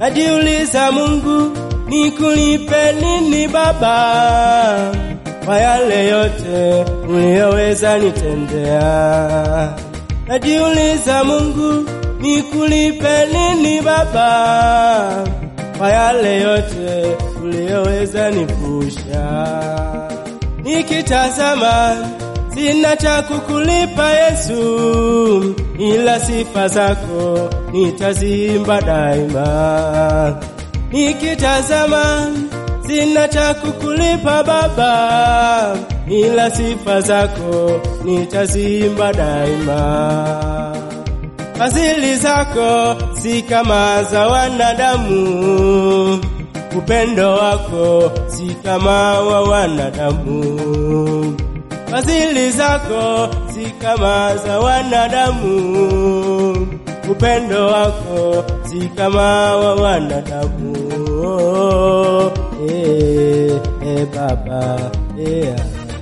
najiuliza Mungu, nikulipe nini Baba kwa yale yote uliyoweza nitendea. Najiuliza Mungu, nikulipe nini Baba kwa yale yote uliyoweza nipusha. Nikitazama sina cha kukulipa Yesu, ila sifa zako nitaziimba daima. Nikitazama sina cha kukulipa Baba, ila sifa zako nitaziimba daima. Fadhili zako si kama za wanadamu, upendo wako si kama wa wanadamu. Fadhili zako si kama za wanadamu, upendo wako si kama wa wanadamu. Oh, eh, eh, Baba, eh.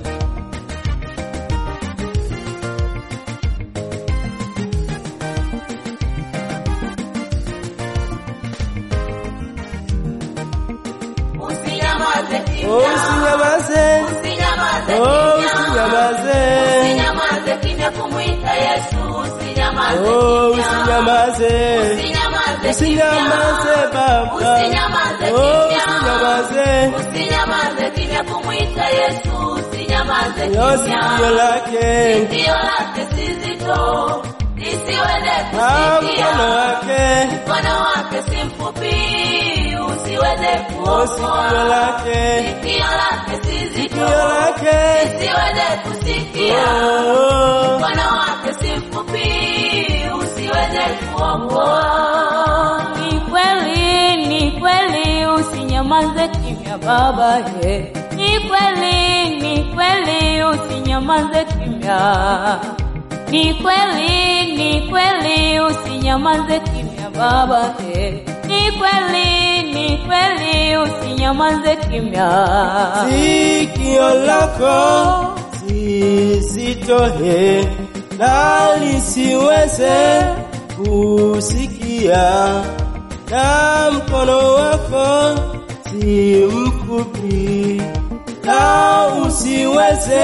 Usinyamaze kimya. Oh, usinyamaze, Usinyamaze oh, kimya. usinyamaze, Usinyamaze kimya kumwita Yesu. Usinyamaze oh, kimya. usinyamaze. Usinyamaze Usinyamaze kimya. Baba, Usinyamaze oh, kimya. usinyamaze, Usinyamaze kimya kumwita Yesu. Usinyamaze yo kimya. sikio lake, Sikio lake si zito, lisiweze na kusikia. mkono wake, Mkono wake si mfupi, usiweze oh, sikio kuokoa. lake, Sikio lake si zito, sikio lake, lisiweze kusikia. oh, Mkono wake si mfupi, usiweze kuokoa. Ni kweli, ni kweli, usinyamaze kimya baba ye. Ni kweli, ni kweli, usinyamaze kimya. Ni kweli, ni kweli, usinyamaze kimya baba ye. Ni kweli, ni kweli, usinyamaze kimya. sikio lako si zito he, na lisiweze kusikia, na mkono wako si mfupi, na usiweze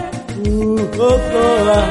kuokoa.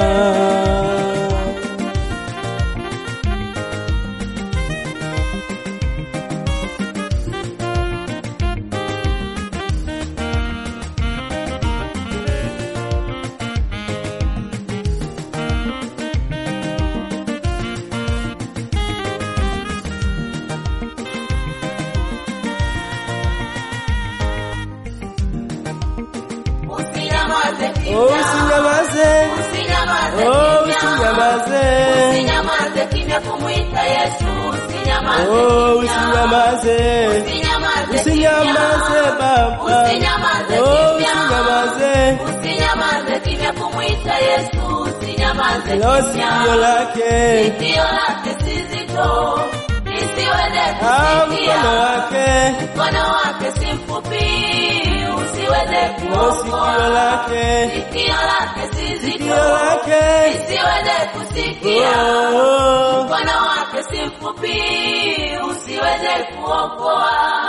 Usinyamaze kimya. Oh, usinyamaze, Usinyamaze oh, kimya. usinyamaze, Usinyamaze kimya kumwita Yesu. Usinyamaze oh, kimya. usinyamaze. Usinyamaze Usinyamaze kimya. Baba, Usinyamaze oh, kimya. usinyamaze, Usinyamaze kimya kumwita Yesu. Usinyamaze lo kimya. sikio lake, Sikio lake si zito, lisiweze ah, mkono kusikia. wake, Mkono wake si mfupi, usiweze lo sikio kuokoa. lake, Sikio lake si sikio zito, lake, lisiweze kusikia. oh, Mkono wake si mfupi, usiweze kuokoa.